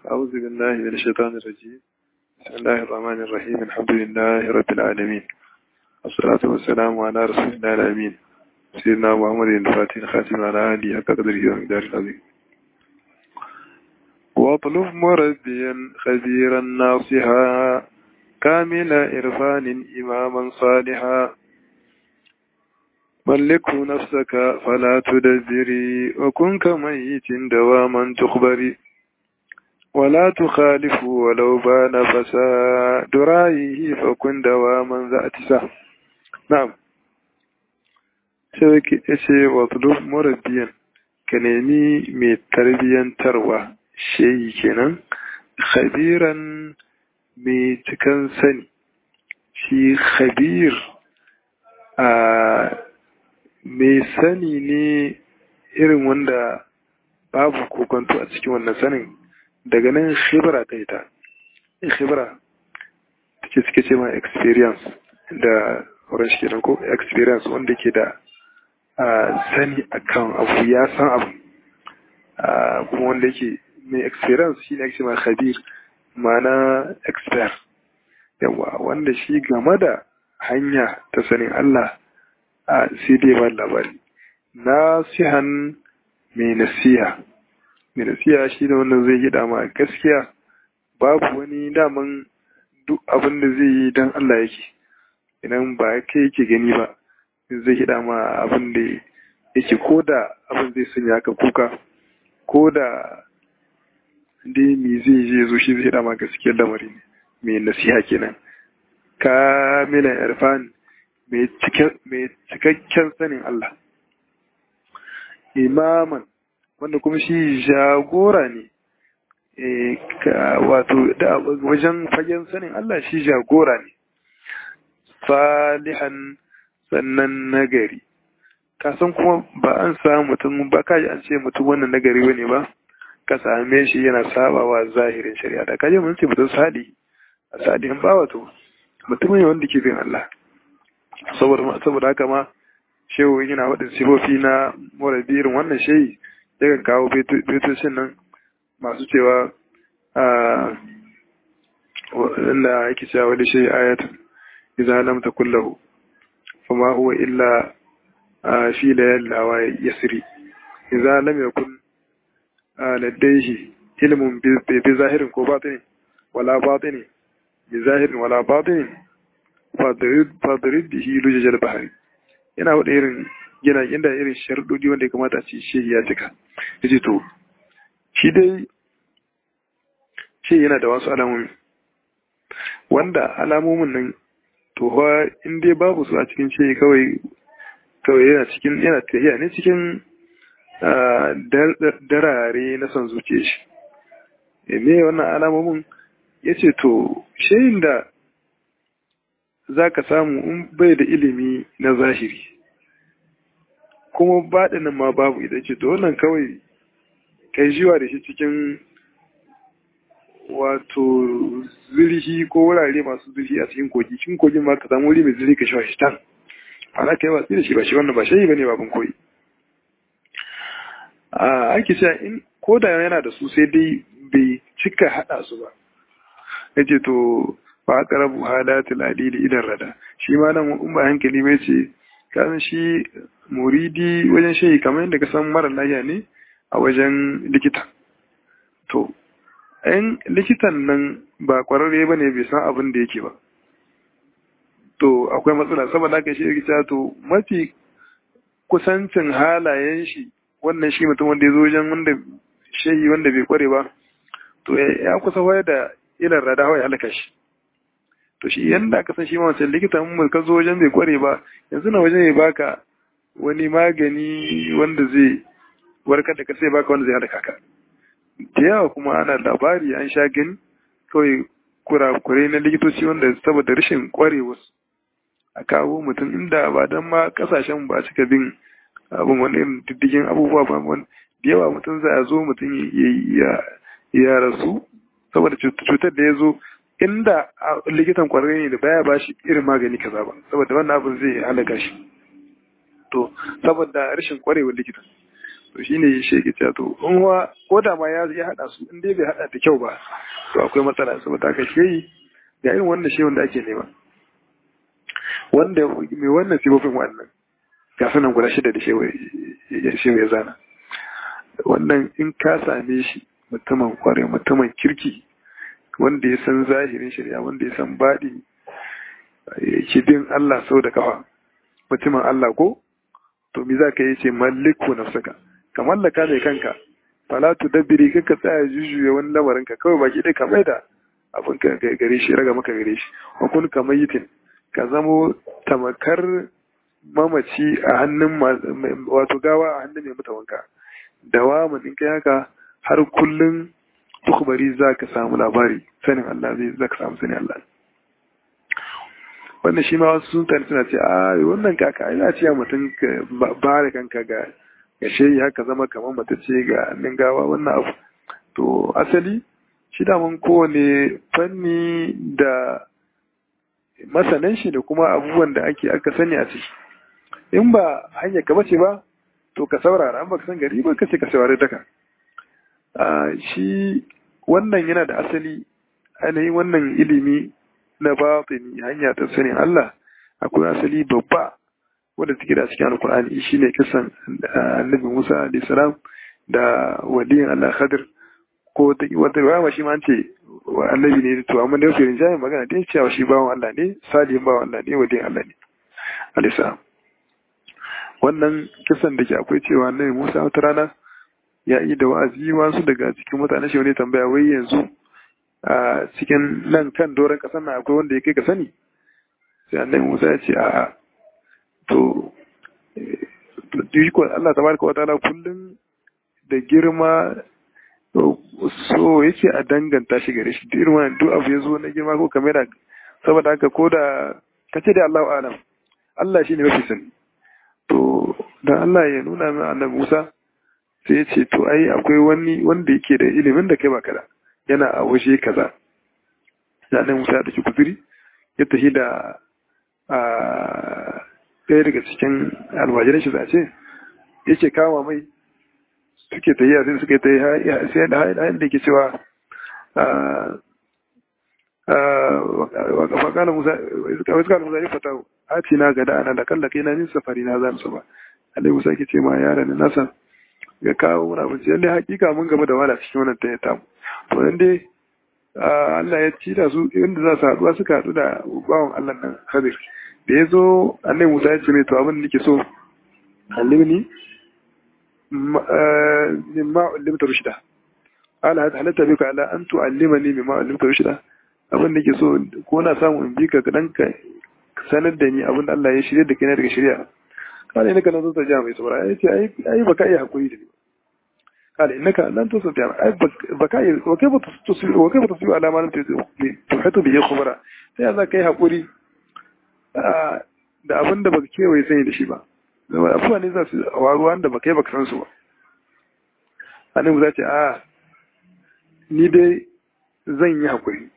أعوذ بالله من الشيطان الرجيم بسم الله الرحمن الرحيم الحمد لله رب العالمين والصلاة والسلام على رسول الله الأمين سيدنا محمد الفاتح الخاتم على آله حتى قدره ومقدار العظيم واطلب مربيا خبيرا ناصحا كامل إرفان إماما صالحا ملكه نفسك فلا تدبري وكن كميت دواما تخبري ولا تخالف ولو بان فساد رأيه فكن دواما ذات سهم نعم sai ce wato murabbiyan ka nemi mai tarbiyyantarwa shehi kenan khabiran mai cikan sani shi khabir a mai sani ne irin wanda babu kokonto a cikin wannan sanin daga nan shibra ta ita shibra ta ce suke ce ma experience da wurin shi kenan ko experience wanda ke da sani akan abu ya san abu kuma wanda yake mai experience shi ne ake ma khabir ma'ana expert yawa wanda shi game da hanya ta sanin Allah a sai dai ba labari nasihan mai nasiha mai nasiha shi ne wannan zai yi dama gaskiya babu wani daman duk abin da zai yi don Allah yake idan ba kai yake gani ba zai yi dama abin da yake ko da abin zai sanya ka kuka ko da dai me zai je zo shi zai dama gaskiyar lamari ne mai nasiha kenan kamilan irfan mai cikakken sanin Allah imaman wanda kuma shi jagora ne wato wajen fagen sanin Allah shi jagora ne salihan sannan nagari kasan kuma ba an samu mutum ba kaji an ce mutum wannan nagari bane ba ka same shi yana sabawa zahirin shari'a da kaji mun ce mutum sali a salihin ba wato mutum ne wanda ke bin Allah saboda haka ma shehu yana waɗin sifofi na murabirin wannan shehi yakan kawo betocin nan masu cewa inda ake cewa wani shehi ayatun idza lam takul lahu fama huwa illa fi layal lawa yasri idza lam yakun ladayhi ilmun bi zahirin ko batini wala batini bi zahirin wala batini fadirid bihi lujajal bahari yana wada irin yana inda irin sharuɗoɗi wanda ya kamata a ce shi ya cika yace to shi dai shi yana da wasu alamomi wanda alamomin nan to fa in dai babu su a cikin shi kawai kawai yana cikin yana tafiya ne cikin darare na son zuciya shi me wannan alamomin yace to shayin da za ka samu in bai da ilimi na zahiri kuma baɗinin ma babu ita ce to wannan kawai kai jiwa da shi cikin wato zirhi ko wurare masu zirhi a cikin kogi cikin kogin ma ka samu wuri mai zirhi ka shi shi tan ana kai watsi da shi ba shi wannan ba shi bane babin koyi a ake cewa in ko da yana da su sai dai bai cika haɗa su ba yace to fa aqrabu halatil adili idan rada shi ma nan in ba hankali mai ce kan shi muridi wajen shehi kamar yadda ka san mara lafiya ne a wajen likita to ɗan likitan nan ba kwararre ba ne bai san abin da yake ba to akwai matsala saboda haka shi likita to mafi kusancin halayen shi wannan shi mutum wanda ya zo wajen wanda shehi wanda bai kware ba to ya kusa waya da ilan rada ya halaka shi to shi yanda aka san shi ma wancan likita mun ka zo wajen bai kware ba yanzu na wajen ya baka wani magani wanda zai warkar da ka sai baka wanda zai halaka ka da yawa kuma ana labari an sha gani kawai kurakurai na likitoci wanda saboda rashin kwarewa a kawo mutum inda ba don ma kasashen ba cika bin abin wani irin diddigin abubuwa ba da yawa mutum za a zo mutum ya rasu saboda cutar da ya zo inda likitan kwararre ne da baya ba shi irin magani kaza ba saboda wannan abin zai halaka shi to saboda rashin kwarewar likita to shine shi ke cewa to in wa ko da ma ya ya hada su in dai bai hada da kyau ba to akwai matsala saboda haka shehi ga irin wannan shehun da ake nema wanda mai wannan sifofin wannan ga sanan guda shida da shehu ya zana wannan in ka same shi mutumin kware mutumin kirki wanda ya san zahirin shari'a wanda ya san baɗi ke bin Allah sau da kafa mutumin Allah ko to me za ka yi ce malliku nafsaka ka mallaka mai kanka fala tu dabbiri kanka tsaya jujjuya wani lamarin ka kawai baki dai ka maida abin ka gare shi raga maka gare shi wa kun ka mayitin ka zamo tamakar mamaci a hannun wato gawa a hannun mai mata wanka dawa mun in kai haka har kullun tukbari za ka samu labari sanin Allah zai za ka samu sanin Allah wannan shi ma wasu sun suna ce a wannan kaka ina ce mutum ka ba da kanka ga ga shehi haka zama kamar matace ga nan gawa wannan abu to asali shi daman kowane fanni da masanan shi da kuma abubuwan da ake aka sani a ciki in ba hanyar ka bace ba to ka saurara an baka san gari ba ka ce ka saurari daka shi wannan yana da asali ainihin wannan ilimi na batini hanya ta sanin Allah akwai asali babba wanda take da cikin alkur'ani shine kisan annabi Musa alayhi salam da waliyin Allah Khadir ko ta wata riwaya shi ma an ce annabi ne to amma da yake rinjaye magana dai cewa shi bawan Allah ne salihin bawan Allah ne waliyin Allah ne alayhi salam wannan kisan da ke akwai cewa annabi Musa wata rana ya yi da wa'azi wasu daga cikin mutanen shi wani tambaya wai yanzu a cikin nan kan doron ƙasar nan akwai wanda ya kai ka sani sai annabi Musa ya ce a to ko Allah tabaraka wa ta'ala kullum da girma so yake a danganta shi gare shi duk irin duk abu ya zo na girma ko kamera saboda haka ko da kace da Allahu alam Allah shine mafi sani to dan Allah ya nuna min annabi Musa sai ya ce to ai akwai wani wanda yake da ilimin da kai ba kada yana a waje kaza da nan Musa da kuzuri ya tafi da a ɗaya daga cikin almajiran shi zace yake kama mai suke ta yi sai suke ta yi sai da hayan da ke cewa fakala musa wasu kala musa ya fata ati na gada ana da kalla kai na min safari na zan su ba alai musa ke ce ma yaran nasa ga kawo muna abinci lalle hakika mun gaba da wala cikin wannan ta tamu to nan dai Allah ya ci da su inda za su haɗuwa suka haɗu da bawan Allah nan Khadir da ya zo annabi Musa ya ce mai to abin da nake so allimni mimma ullimta rushda ala halatta bika ala an tu'allimani mimma ullimta rushda abin da nake so ko na samu in bi ka dan ka sanar da ni abin da Allah ya shirye da kai daga shari'a kala innaka lan tusta mai sabra ai ce ai ai baka iya hakuri da ni kala innaka lan tusta ai baka iya wa kai ba tusi wa kai ba tusi ala ma lam tuhatu bi khubara sai za kai hakuri da abin da baka kewaye sani da shi ba zama abubuwa ne za su waruwa da baka yi baka san su ba annabi za ce a ni dai zan yi hakuri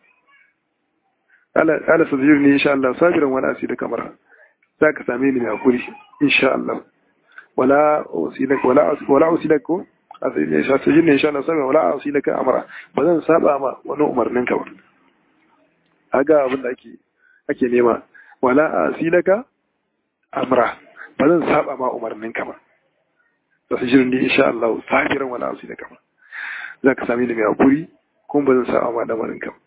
ala sajir ne insha Allah sabiran wani asiri kamar za ka same ni mai hakuri insha Allah wala usilaka wala wala usilaka ko asiri ne sajir ne insha Allah sabiran wala usilaka amara ba zan saba ma wani umarnin ka ba aga abin da ake ake nema wala asilaka amra ba zan saba ma umarnin ka ba sajir ne insha Allah sabiran wala usilaka ba za ka same ni mai hakuri kuma ba zan saba ma lamarin ka ba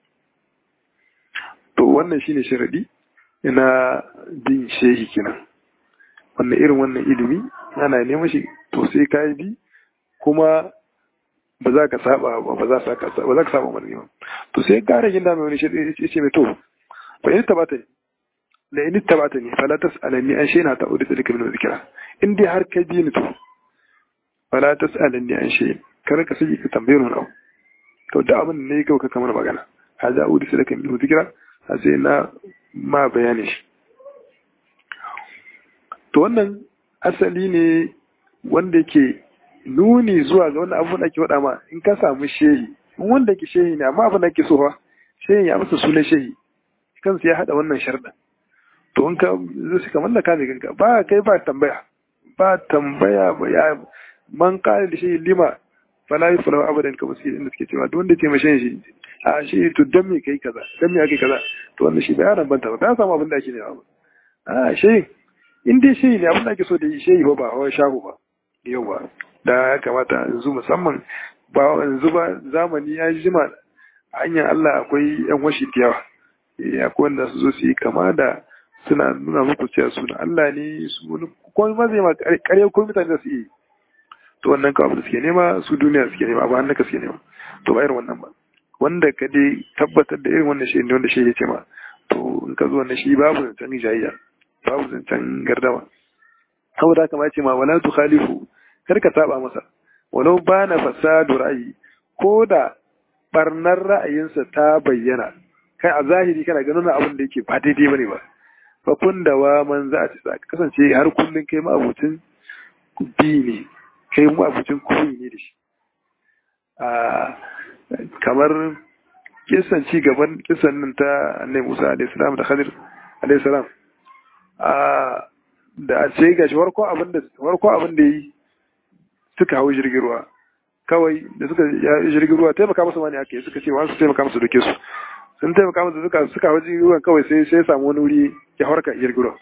to wannan shine sharadi na bin shehi kenan wannan irin wannan ilimi ana neman shi to sai ka bi kuma ba za ka saba ba ba za ka ba za ka saba mana ba to sai kare ginda mai wani shi ya ce mai to fa in tabata la in tabata ni fala tasalani an shayna ta udita dika min zikra in dai har ka bi ni to fala tasalani an shay kar ka saki ka tambaye ni abu to da abin ne kawai ka kamar magana hada udita dika min zikra sai na ma bayani shi to wannan asali ne wanda ke nuni zuwa ga wannan abun da ake faɗa ma in ka samu shehi in wanda ke shehi ne amma abin da ke so fa shehi ya masa sunan shehi kansa ya haɗa wannan sharɗin to in ka zai suka mallaka ne kanka ba kai ba tambaya ba tambaya ba ya man qala li shay'in lima fala yuflahu abadan kamar suke inda suke cewa duk wanda ce mashin shi a shi to dan me kai kaza dan me ake kaza to wannan shi bayanan banta ba ka samu abin da ake nema ba a shi in dai shi ne abin da ake so da shi ba ba hawa shago ba yawa da ya kamata yanzu musamman ba yanzu ba zamani ya jima hanyar Allah akwai yan washi da yawa akwai wanda su zo su yi kama da suna nuna muku cewa suna Allah ne su wani komai ma zai ma kare ko mutane da su yi to wannan kawai da suke nema su duniya suke nema ba hannaka suke nema to ba irin wannan ba wanda ka dai tabbatar da irin wannan shi ne wanda shi ya ce ma to in ka zo wannan shi babu zancen jayayya babu zancen gardama saboda haka ma ce ma wala tu khalifu kar ka saba masa walau bana fasadu ra'ayi ko da barnar ra'ayinsa ta bayyana kai a zahiri kana ganin abin da yake ba daidai bane ba fa kun da wa man za a ci ka kasance har kullun kai ma abucin bi ne kai mu abucin koyi ne da shi a kamar kisan ci gaban kisan nan ta annabi Musa alaihi salam da Khadir alaihi salam a da a ce gashi warko abin da warko abin da yi suka hau jirgin ruwa kawai da suka jirgin ruwa taimaka musu ma ne ake suka ce wasu taimaka musu doke su sun taimaka musu suka suka hau jirgin ruwa kawai sai sai samu wani wuri ya harka jirgin ruwa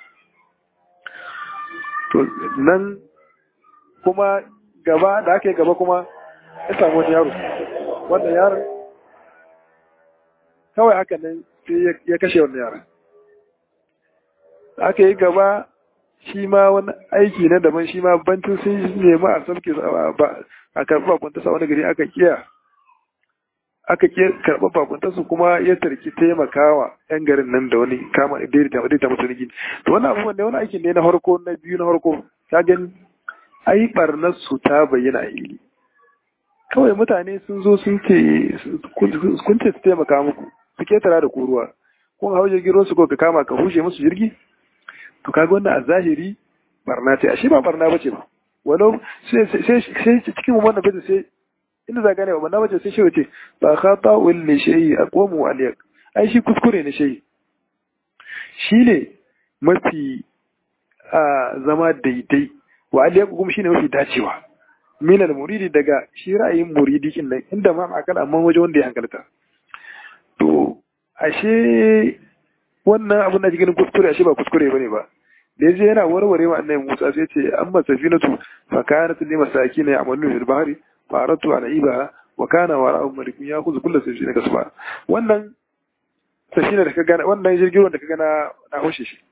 to nan kuma gaba da aka yi gaba kuma ya samu wani yaro wannan yaron kawai haka nan sai ya kashe wannan yaron da aka yi gaba shi ma wani aiki na daban shi ma bancin sun nemi a sauke a karɓi bakuntarsa wani gari aka kiya aka kiya karɓi bakuntarsu kuma ya tarki taimakawa yan garin nan da wani kama daidaita daidaita musu rigin to wani abubuwan ne wani aikin ne na harko na biyu na harko ta gani ai barnar su ta bayyana a ili kawai mutane sun zo sun ce kun ce su taimaka muku su ketara da kuruwa kun hau jirgin ruwan su ko ka kama ka hushe musu jirgi to kaga wannan a zahiri barna ce ashe ba barna bace ba wani sai sai cikin wannan bace sai inda za gane ba barna bace sai shi wace ba khata wal li shay aqwamu aliyak ai shi kuskure ne shi shine mafi a zama daidai wa aliyak kuma shine mafi dacewa min al muridi daga shi ra'ayin muridi kin nan inda ma akal amma waje wanda ya hankalta to ashe wannan abin da cikin kuskure ashe ba kuskure bane ba da yaje yana warware wa annabi Musa sai ce amma safinatu fa kanat li masakin ya'malu fil bahri fa aratu an iba wa kana wara'u malikun ya'khudhu kullu safina kasba wannan safina da ka gana wannan jirgin da ka gana na hoshe shi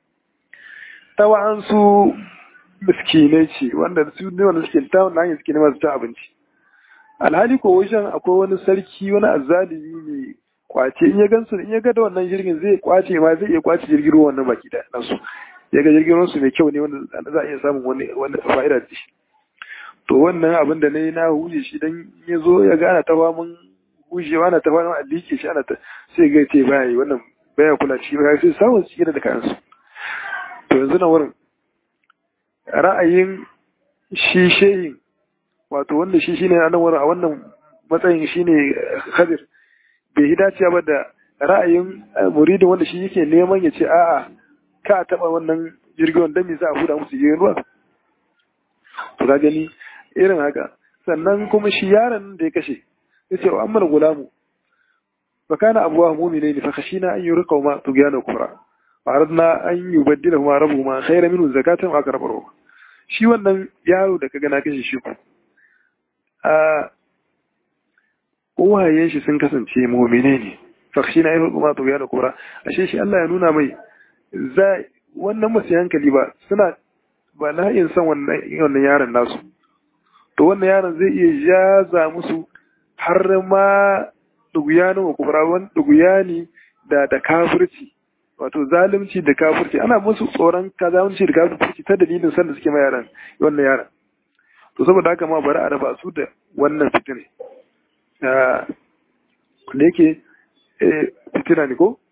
tawan su miskinai ce wanda su ne wanda suke ta wannan hanyar suke nema su ta abinci alhali ko wajen akwai wani sarki wani azzalimi ne kwace in ya gansu in ya ga da wannan jirgin zai kwace ma zai iya kwace jirgin ruwan wannan baki da nasu ya ga jirgin ruwansu mai kyau ne wanda za a iya samun wani wani fa'ida da shi to wannan abin da na yi na huje shi dan ya zo ya ga ana ta famun hujewa ana ta famun alike shi ana ta sai ga ce baya yi wannan baya kula ci ba sai samun su da kayansu to yanzu na wurin ra'ayin shi shehin wato wanda shi shine a nan wurin a wannan matsayin shine khadir bai yi dacewa ba da ra'ayin muridin wanda shi yake neman ya ce a'a ka taɓa wannan jirgin wanda me za a huda musu jirgin ruwa to ka gani irin haka sannan kuma shi yaron da ya kashe ya ce wa amma gulamu fa kana abuwa mu'mina ne fa khashina an yurqa ma tugyana kufra wa aradna an yubaddila ma rabbuhuma khayra minhu zakatan wa aqrabu shi wannan yaro da kaga na kashe shi ku a uwayen shi sun kasance mu'mine ne fakshi na yi kuma to da kura ashe shi Allah ya nuna mai za wannan masu hankali ba suna ba la'in san wannan wannan yaron nasu to wannan yaron zai iya jaza musu har ma duguyani wa kubra wani duguyani da da kafirci wato zalunci da kafirci ana musu tsoron kazalunci da kafirci ta dalilin sanda suke ma yaran wannan yaron to saboda haka ma bari a raba su da wannan fitine da yake fitina ne ko?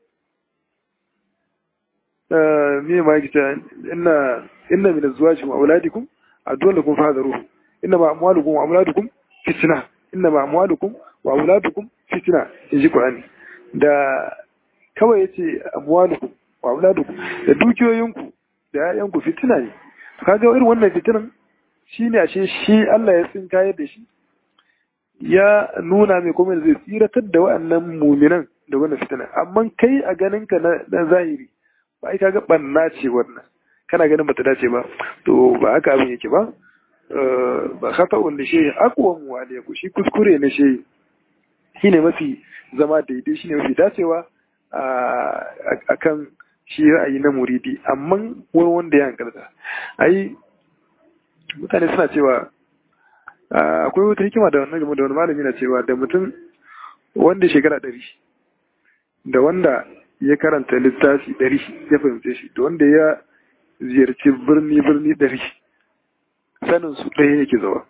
me ma yake cewa inna inna min azwajikum wa auladikum adwan lakum fahdaru inna ma amwalukum wa auladukum fitna inna ma amwalukum wa auladukum fitna inji Qur'ani da kawai yace amwalukum wa auladukum da dukiyoyinku da ƴaƴanku fitina ne kaga irin wannan fitinan shine ashe shi Allah ya tsinkaye da shi ya nuna mai kuma zai tsiratar da wa'annan muminan da wannan fitina amma kai a ganin ka na zahiri ba ai kaga banna ce wannan kana ganin bata dace ba to ba haka abin yake ba ba khata wanda shi aqwam wa alayku shi kuskure ne shi shine mafi zama daidai shine mafi dacewa a kan shi ra'ayi na muridi amma wani wanda ya hankalta ai mutane suna cewa akwai wata hikima da wannan game da wani malami na cewa da mutum wanda shekara ɗari da wanda ya karanta littafi ɗari ya fahimce shi da wanda ya ziyarci birni birni ɗari sanin su ɗaya yake zawa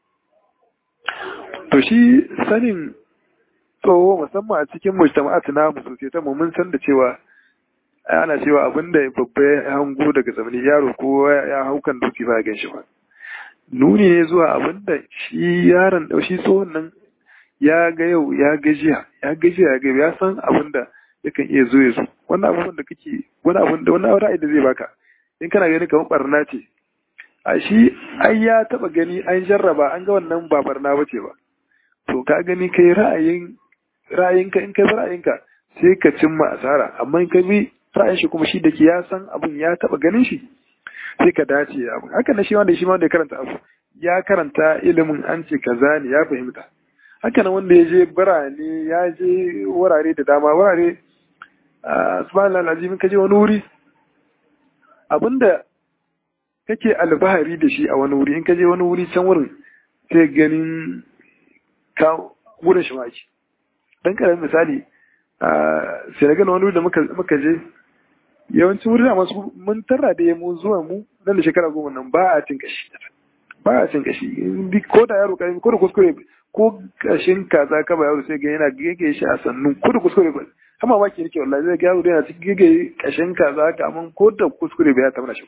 to shi sanin tsoho musamman a cikin mujtama'at na sosai ta mun san da cewa ana cewa abinda babba ya hango daga zamani yaro ko ya haukan doki ba gan shi ba nuni ne zuwa abinda shi yaron da shi tsohon nan ya ga yau ya gajiya ya gajiya ya ga ya san abinda yakan iya zo ya zo wannan abubuwan da kake wani abun da wani ra'ayi da zai baka in kana gani kamar barna ce a shi ai ya taba gani an jarraba an ga wannan ba barna bace ba to ka gani kai ra'ayin ra'ayinka in kai ra'ayinka sai ka cimma asara amma in ka bi ra'ayin shi kuma shi da ke ya san abun ya taba ganin shi sai ka dace abu haka na shi wanda shi ma wanda ya karanta abu ya karanta ilimin an ce kaza ne ya fahimta haka nan wanda ya je birane ya je wurare da dama wurare subhanallah alazim ka je wani wuri abinda kake alfahari da shi a wani wuri in ka je wani wuri can wurin sai ganin ka wurin shi maki dan karamin misali a Senegal wani wuri da muka je yawancin wuri da masu mun tarra da mu zuwa mu nan da shekara goma nan ba a cin kashi ba a cin kashi ko da yaro karami ko da kuskure ko kashin kaza ka ba yaro sai ga yana gege shi a sannu ko da kuskure ba amma ma ke rike wallahi zai ga yaro yana cikin gege kashin kaza ka amma ko da kuskure ba ya tabbata shi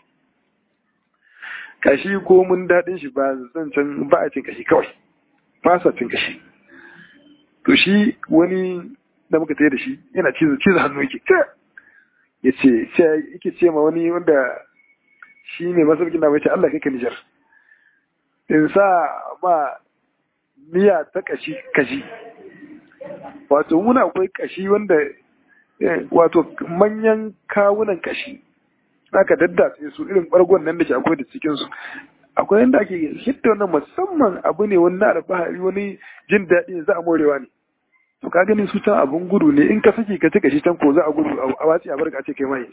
kashi ko mun daɗin shi ba zan can ba a cin kashi kawai ba sa cin kashi to shi wani da muka tsaye da shi yana cizo cizo hannu yake ya ce yake ce ma wani wanda shi ne masaukin da mai ce Allah kai ka Nijar in sa ma miya ta kashi kashi wato muna akwai kashi wanda wato manyan kawunan kashi aka daddatse su irin bargon nan da ke akwai da cikinsu akwai yadda ake hidda wannan musamman abu ne wani na alfahari wani jin daɗi za a morewa ne to ka gani su can abun gudu ne in ka saki ka ci kashi can ko za a gudu a wace a barka ce kai mai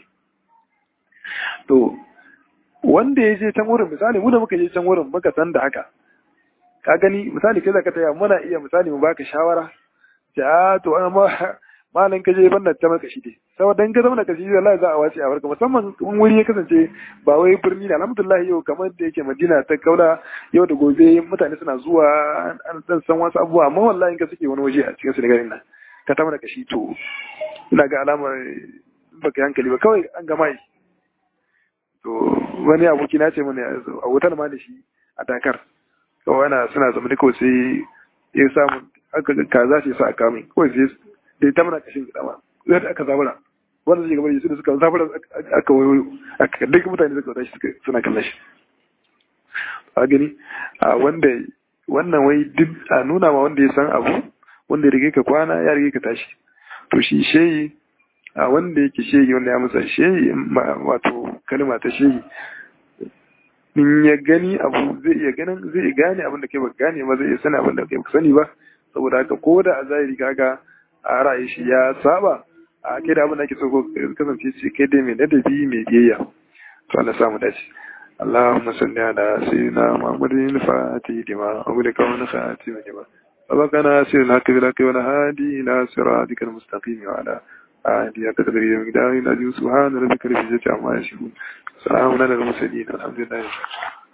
to wanda ya je can wurin misali mu da muka je can wurin muka san da haka ka gani misali kai zaka taya muna iya misali mu baka shawara ja to amma malan ka je banda ta maka shi dai saboda in ka zama da kashi wallahi za a wace a barka musamman in wuri ya kasance ba wai birni ne alhamdulillah yau kamar da yake Madina ta kaula yau da gobe mutane suna zuwa an dan san wasu abubuwa amma wallahi in ka suke wani waje a cikin Senegal nan ka ta mana kashi to ina ga alamar baka hankali ba kawai an gama yi to wani aboki na ce mana a wutar ma da shi a Dakar kawai ana suna zama da kawai sai ya samu aka kaza ce sa a kamin kawai sai da ta mana kashin gida ma zai da aka zabura wanda zai gaba da su da suka zabura aka wayo aka duk mutane suka tashi suka suna kallon shi a gani a wanda wannan wai duk a nuna ma wanda ya san abu wanda ya rige ka kwana ya rige ka tashi to shi shehi a wanda yake shehi wanda ya musa shehi wato kalma ta shehi in ya gani abu zai iya ganin zai gane abin da kai ba gane ba zai iya sani abin da kai ba sani ba saboda haka ko da a zahiri kaga a ra'ayi shi ya saba a kai da abin da ake so kasance ce kai dai mai ladabi mai biyayya to Allah samu dace اللهم صل على سيدنا محمد الفاتح لما أغلق ونخاتم لما سبقنا سير الحق بالحق والهادي إلى صراطك المستقيم وعلى آله قدر يوم العظيم سبحان ربك رب العزة عما يصفون سلام على المرسلين الحمد لله